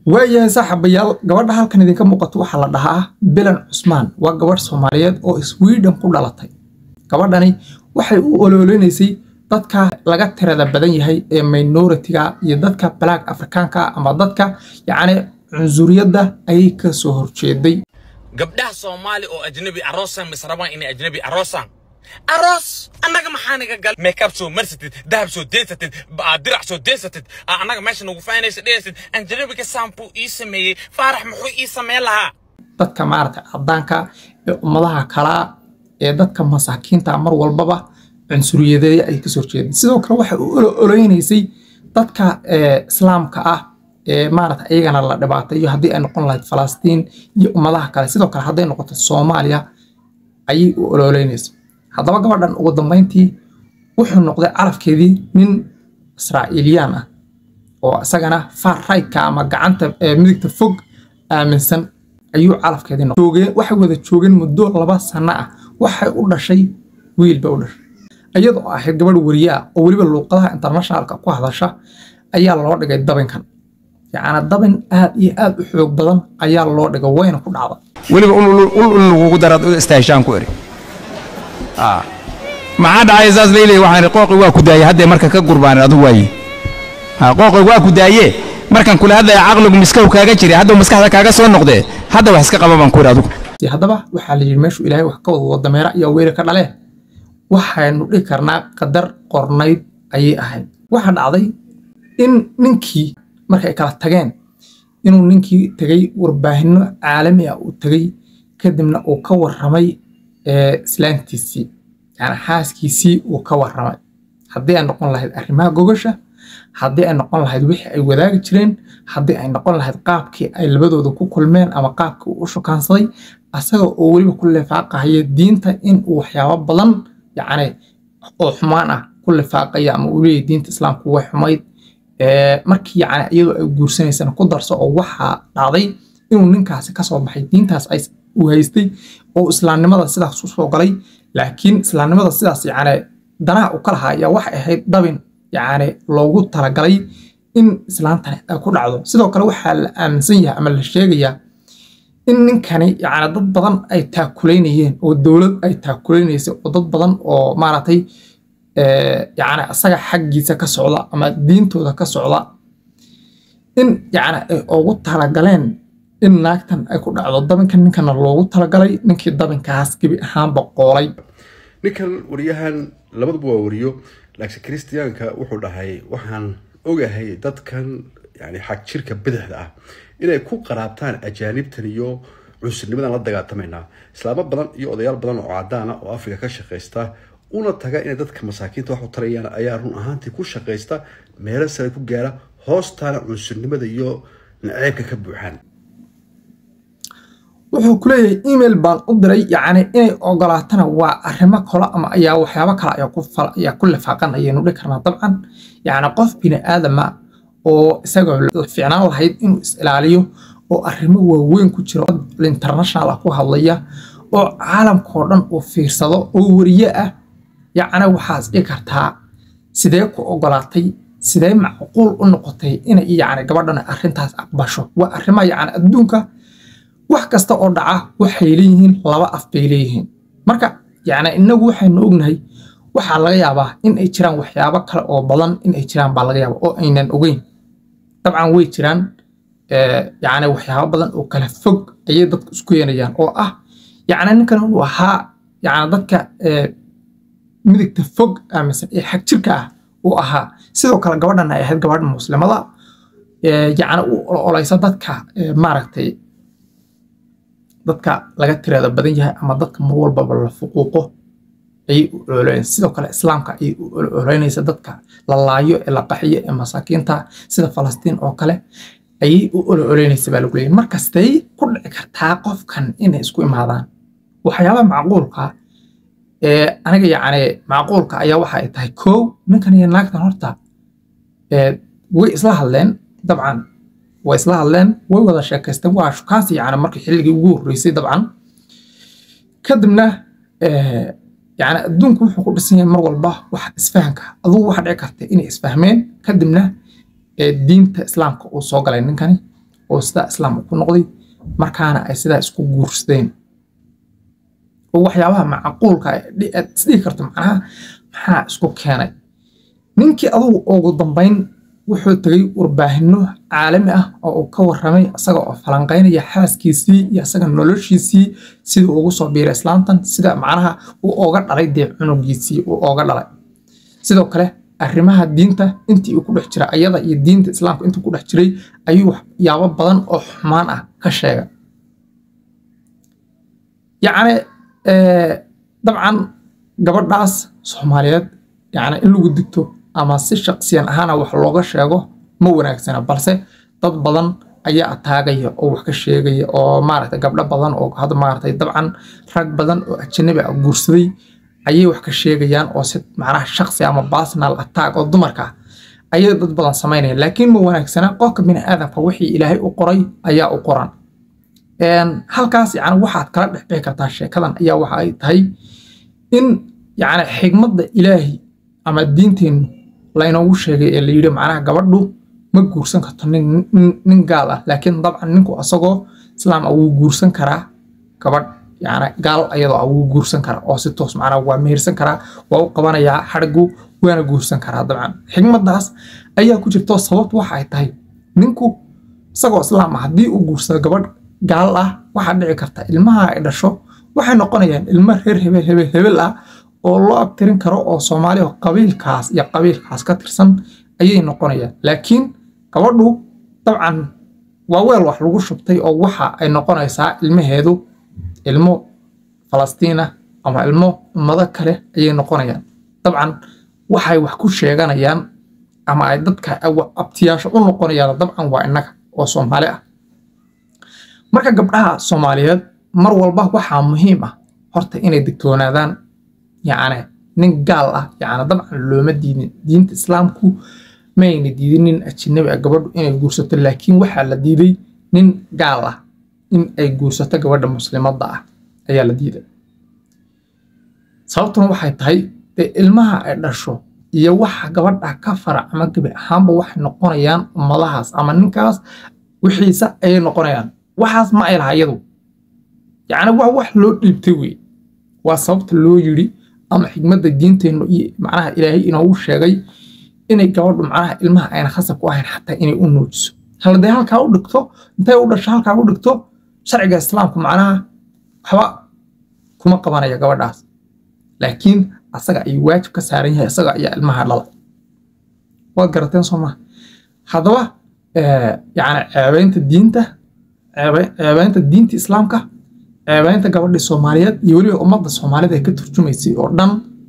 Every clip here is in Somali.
waayahay saaxiibayaal gabadha halkan idinka muuqato waxaa la dhahaa bilan cusmaan waa gabadh soomaaliyeed oo sweden ku dhalatay gabadhani waxay u ololeynaysay dadka laga tirada badan yahay ee minoritiga iyo dadka black afrikaanka ama dadka yacni cunsuriyadda ayay ka soo horjeeday gabdhaha soomaali oo ajnabi aroosan mis rabaan inay ajnabi aroosaan aroos annaga maxaa naga gal makeup soo marsatid dahab soo deysatid ba- dirac soo deysatid aa annaga meesha nagu faanaysa dhehaysid ajnabiga saampuu ii sameeyey faarax muxuu ii sameyn lahaa dadka maaragtay caddaanka ee ummadaha kalaa ee dadka masaakiinta mar walbaba cunsuriyadeeya ay kasoo horjeedeen sidoo kale waxay u olo- oleynaysay dadka ee, islaamka ah ee maaragtay iyagana la dhibaateeyo haddii ay noqon lahayd falastiin iyo ummadaha kale sidoo kale hadday noqoto soomaaliya ayay u ololeynaysay haddaba gabadhan ugu dambeyntii wuxuu noqday calafkeedii nin israa'iiliyaan ah oo isagana far right-ka ama gacanta ee midigta fog aaminsan ayuu calafkeedii noqday joogeen waxay wada joogeen muddo laba sano ah waxay u dhashay wiil bay u dhashay iyadoo ahayd gabadh weriye ah oo weliba luuqadaha internationalka ku hadasha ayaa loo dhigay dabinkan yacni dabin aad iyo aad u xoog badan ayaa loo dhigay wayna ku dhacday weliba ul ul- ul ul lagugu daraad u istaashaan ku eri Ah. maxaa dhacay saas leyley waxaan idhi qooqi waa ku daayey haddee marka ka gurbaan adu waaye Ah, qooqi waa ku daaye markan kula hadlaya caqligu miskahu kaaga jiray hadduu maskaxda kaaga soo noqdee hadda wax iska qaba baan ku iri adugu Si haddaba waxaa la yidhi meeshuu ilaahay wax ka wada wada dameera iyo weeri ka dhale waxaynu dhihi karnaa qadar qornayd ayay ahayd waxaa dhacday in ninkii markay kala tageen inuu ninkii tegey warbaahinno caalami ah uu tegey kadibna uu ka warramay ee, islaantiisii yani xaaskiisii uu ka warramay haddii ay noqon lahayd arrimaha gogasha haddii ay noqon lahayd wixii ay wadaagi jireen haddii ay noqon lahayd qaabkii ay labadooda ku kulmeen ama qaabkii uu u shukaansaday asaga oo weliba ku lifaaqahaya diinta in uu waxyaabo badan yacni oo xumaan ah ku lifaaqaya ama uu leeyahay diinta islaamku way xumayd Ee, markii yacni iyadoo ay guursanaysana ku darso oo waxaa dhacday inuu ninkaasi ka soo baxay diintaas ay uu haystay oo islaamnimada sidaas u soo galay laakiin islaamnimada sidaas yacni danaha u ka lahaa ayaa waxay ahayd dabin yacni loogu talagalay in islaantani ay ku dhacdo sidoo kale waxaa la aaminsan yahay ama la sheegayaa in ninkani yacni dad badan ay taakulaynayeen oo dowlad ay taakulaynaysay oo dad badan oo maaragtay ee, yacni asaga xaggiisa ka socda ama diintooda ka socda in yacni ay ugu talagaleen in naagtan ay ku dhacdo dabinkan ninkana loogu talagalay ninkii dabinkaas gebi ahaanba qoolay ninkan wariyahan labaduba waa wariyo laakiin kristiyaanka wuxuu dhahay waxaan ogahay dadkan yani xag jirka bidixda ah inay ku qaraabtaan ajaanibtan iyo cunsurnimadan la dagaatamaynaa islaamo badan iyo odayaal badan oo cadaan ah oo afrika ka shaqaysta una taga inay dadka masaakiinta wax u tarayaan ayaa run ahaantii ku shaqaysta meelo sare ku gaara hoostaana cunsurnimada iyo naceybka ka buuxaan wuxuu ku leeyahay email baan u diray yacni inay ogolaatana waa arrimo kale ama ayaa waxyaabo kale ayaa ku fal ayaa ku lifaaqan ayaynu dhihi karnaa dabcan yacni qof bini aadama oo isagoo la fiicnaan lahayd inuu is ilaaliyo oo arrimo waaweyn ku jiro oo international ah ku hadlaya oo caalamkao dhan uu fiirsado oo weriye ah yacni waxaas dhihi kartaa sidee ku ogolaatay sidee macquul u noqotay inay yacni gabadhan arrintaas aqbasho waa arrimaha yacni adduunka wax kasta oo dhaca waxay leeyihiin laba af bay leeyihiin marka yacni innagu waxaynu ognahay waxaa laga yaabaa in ay jiraan waxyaabo kale oo badan in ay jiraan baa laga yaabaa oo aynan ogeyn dabcan way jiraan ee, yacni waxyaabo badan oo kala fog ayay dadku isku keenayaan oo ah yacni ninkan uu ahaa yacni dadka ee, midigta fog aaminsan ee xag jirka ah uu ahaa sidoo kale gabadhan ay ahayd gabadh muslimada ee, yacni u ololeysa dadka ee, maaragtay dadka laga tirada badan yahay ama dadka mar walbaba la fuquuqo ayay u ololeynaysa sidoo kale islaamka ayay u ololeynaysa dadka la laayo ee la qaxiyo ee masaakiinta sida falastiin oo kale ayay u ololeynaysa baa lagu leeyahay markastay ku dhici kartaa qofkan inay isku imaadaan waxyaabaha macquulka ee aniga yacni macquulka ayaa waxa ay tahay kow ninkan iyo naagtan horta ee way isla hadleen dabcan way isla hadleen way wada sheekaysteen waa shukaansi yacni markii xilligii ugu horreysay dabcan kadibna ee, yacni adduunku wuxuu ku dhisan yahay mar walba wax isfahanka adugu waxa dhici karta inay isfahmeen kadibna ee, diinta islaamka uu soo galay ninkani oo sidaa islaam ku noqday markaana ay sidaa isku guursadeen oo waxyaabaha macquulka aad isdhihi karto macnaha maxaa isku keenay ninkii adugu ugu dambayn wuxuu tegay warbaahinno caalami ah oo uu ka warramay isaga oo falanqaynaya xaaskiisii iyo isaga noloshiisii sidii ugu soo biiray islaamtan sida macnaha uu ooga dhalay dee cunugiisii uu ooga dhalay sidoo kale arrimaha diinta intii uu ku dhex jiray ayada iyo diinta islaamka intuu ku dhex jiray ayuu waxyaabo badan oo xumaan ah ka sheegay yacni dabcan gabadhaas soomaaliyeed yacni in lagu digto ama si shaqsiyan ahaana wax looga sheego ma wanaagsana balse dad badan ayaa ataagaya oo wax ka sheegaya oo maaragtay gabdho badan oo hadda maaragtay dabcan rag badan oo ajanabi ah guursaday ayay wax ka sheegayaan oo si macnaha shaqsi ama personal attack oo dumarka ah ayay dad badan samaynayaan laakiin ma wanaagsana qofka bini aadamka wixii ilaahay u qoray ayaa u qoran halkaas yani waxaad kala dhex bixi kartaa sheekadan ayaa waxa ay tahay in yani xigmadda ilaahi ama diinteennu laynoogu sheegay ee layidhi macnaha gabadhu ma guursan karto nin gaal ah laakiin dabcan ninku asagoo islaam ah wuu guursan karaa gabadh yani gaal ayadoo ah wuu guursan karaa oo si toos macnaha waa mehersan karaa waa u qabanayaa xadhigu waana guursan karaa dabcan xigmaddaas ayaa ku jirto sababtu waxa ay tahay ninku isagoo islaam ah haddii uu guursado gabadh gaal ah waxaa dhici karta ilmaha ay dhasho waxay noqonayaan ilmo reer hebel hebel hebel ah oo loo abtirin karo oo soomaali oo qabiilkaas iyo qabiilkaas ka tirsan ayay noqonayaan laakiin gabadhu dabcan waa weel wax lagu shubtay oo waxa ay noqonaysaa ilmaheedu ilmo falastiin ah ama ilmo ummado kale ayay noqonayaan dabcan waxay wax ku sheeganayaan ama ay dadka abtiyaasho u noqonayaan dabcan waa innaga oo soomaali ah marka gabdhaha soomaaliyeed mar walba waxaa muhiim ah horta inay digtoonaadaan yacni nin gaal ah yacni dabcan looma diidin diinta islaamku mayna diidin nin ajanabi ah gabadhu inay guursato laakiin waxaa la diiday nin gaal ah in ay guursato gabadha muslimadda ah ayaa la diiday sababtuna waxay tahay dee ilmaha ay dhasho iyo waxa gabadha ka farac ama gabi ahaanba waxay noqonayaan ummadahaas ama ninkaas wixiisa ayay noqonayaan waxaas ma ay laha iyadu yacni waa wax loo dhiibtay wey waa sababta loo yidhi ama xigmadda diinteennu iyo macnaha ilaahay inoogu sheegay inay gabadhu macnaha ilmaha ayna khasab ku ahayn xataa inay u nuujiso haladee halkaa u dhigto intay u dhasho halkaa u dhigto sharciga islaamku macnaha waxba kuma qabanaya gabadhaas laakiin asaga ayuu waajib ka saaran yahay isaga ayaa ilmaha dhala waad garateen soo maha haddaba yacni ceebaynta diinta ceebaynta diinta islaamka ceebaynta gabadhii soomaaliyeed iyo weliba ummadda soomaalida ay ka turjumaysay oo dhan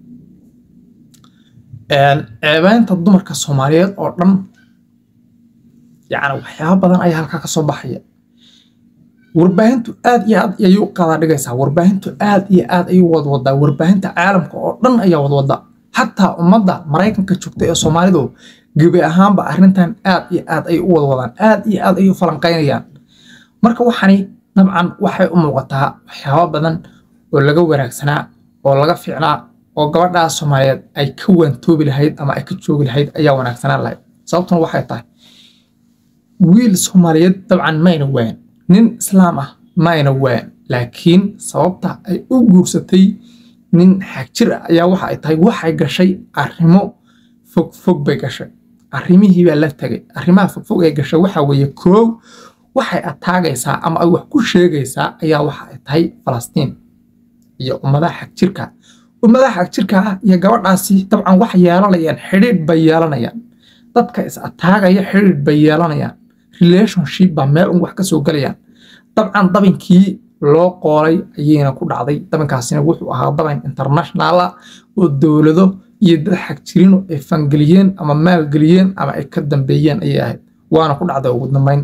ceebaynta dumarka soomaaliyeed oo dhan yacni waxyaaba badan ayaa halkaa ka soo baxaya warbaahintu aad iyo aad ayay u qadaa dhigaysaa warbaahintu aad iyo aad ayay wadwadaa warbaahinta caalamka oo dhan ayaa wadwada xataa ummadda maraykanka joogta ee soomaalidu gebi ahaanba arrintan aad iyo aad ayay u wadwadaan aad iyo aad ayay u falanqaynayaan marka waxani dabcan waxay u muuqataa waxyaabo badan oo laga wanaagsanaa oo laga fiicnaa oo gabadhaas soomaaliyeed ay ka waantoobi lahayd ama ay ka joogi lahayd ayaa wanaagsanaan lahayd sababtuna waxay tahay wiil soomaaliyeed dabcan mayna waan nin islaam ah mayna waan laakiin sababta ay u guursatay nin xagjir ah ayaa waxa ay tahay waxay gashay arrimo fogfog bay gashay arrimihii baa la tegay arrimaha fogfog ee gashay waxaa weeye koow waxay ataagaysaa ama ay wax ku sheegaysaa ayaa waxa ay tahay falastiin iyo ummadaha xagjirka ummadaha xagjirka ah iyo gabadhaasi dabcan wax yeelanayaan xidhiidh bay yeelanayaan dadka is ataagaya xidhiidh bay yeelanayaan relationship baa meel un wax ka soo gelayaan dabcan dabinkii loo qoolay ayayna ku dhacday dabinkaasina wuxuu ahaa dabin international ah oo dowlado iyo dad xagjirino ay fangeliyeen ama maalgeliyeen ama ay ka dambeeyeen ayay ahayd waana ku dhacday ugu dambayn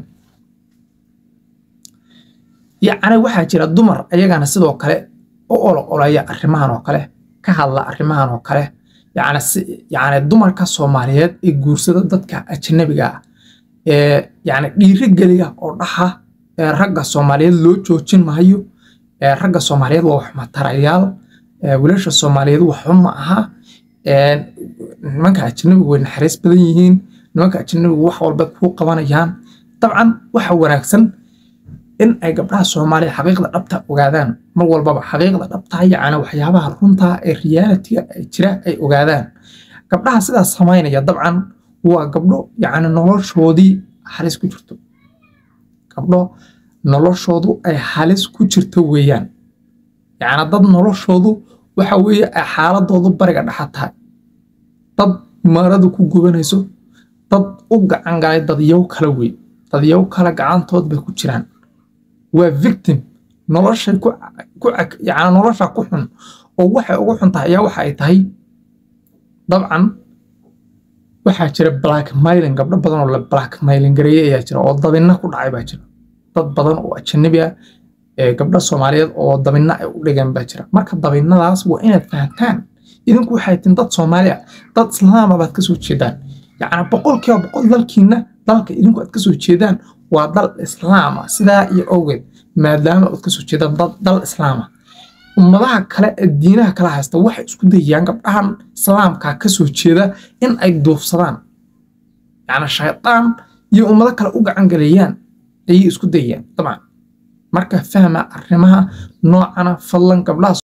yacni waxaa jira dumar ayagana sidoo kale u olo olaya arrimahan oo kale ka hadla arrimahan oo kale yacni si yacni dumarka soomaaliyeed ee guursada dadka ajnabiga ah ee yacni dhiirigeliya oo dhaha ee ragga soomaaliyeed loo joojin maayo ee ragga soomaaliyeed waa wax matarayaal ee wiilasha soomaaliyeed waxba ma aha ee nimanka ajnabigu way naxariis badan yihiin nimanka ajnabigu wax walba kuu qabanayaan dabcan waxa wanaagsan in ay gabdhaha soomaaliya xaqiiqda dhabta ogaadaan mar walbaba xaqiiqda dhabta yacni waxyaabaha runta ee realitiga ay jira ay ogaadaan gabdhaha sidaas samaynaya dabcan waa gabdho yacni noloshoodii halis ku jirto gabdho noloshoodu ay halis ku jirto weeyaan yacni dad noloshoodu waxa weeye ay xaaladoodu bariga dhexa tahay dad maradu ku gubanayso dad u gacan galay dadyow kale wey dadyow kale gacantood bay ku jiraan waa victim noloshay ku ku yacni nolosha ku xun oo waxay ugu xun tahay ayaa waxa ay tahay dabcan waxaa jira blackmailing gabdho badan oo la blackmailing gareeyay ayaa jira oo dabinna ku dhacay baa jira dad badan oo ajanabi ah ee gabdho soomaaliyeed oo dabinna ay u dhigeen baa jira marka dabinnadaas waa inaad fahantaan idinku waxay tin dad soomaali ah dad islaama baad ka soo jeedaan yacni boqolkiiba boqol dalkiina dalka idinku aad ka soo jeedaan waa dal islaama sidaa iyo awgeed maadaama aad ka soo jeedaan dad dal islaama ummadaha kale ee diinaha kala haysta waxay isku dayayaan gabdhahan islaamka ka soo jeeda in ay duufsadaan yacni shaydaan iyo ummado kale u gacan galeeyaan ayay isku dayayaan dabcan marka fahma arrimaha noocana fadlan gabdhaha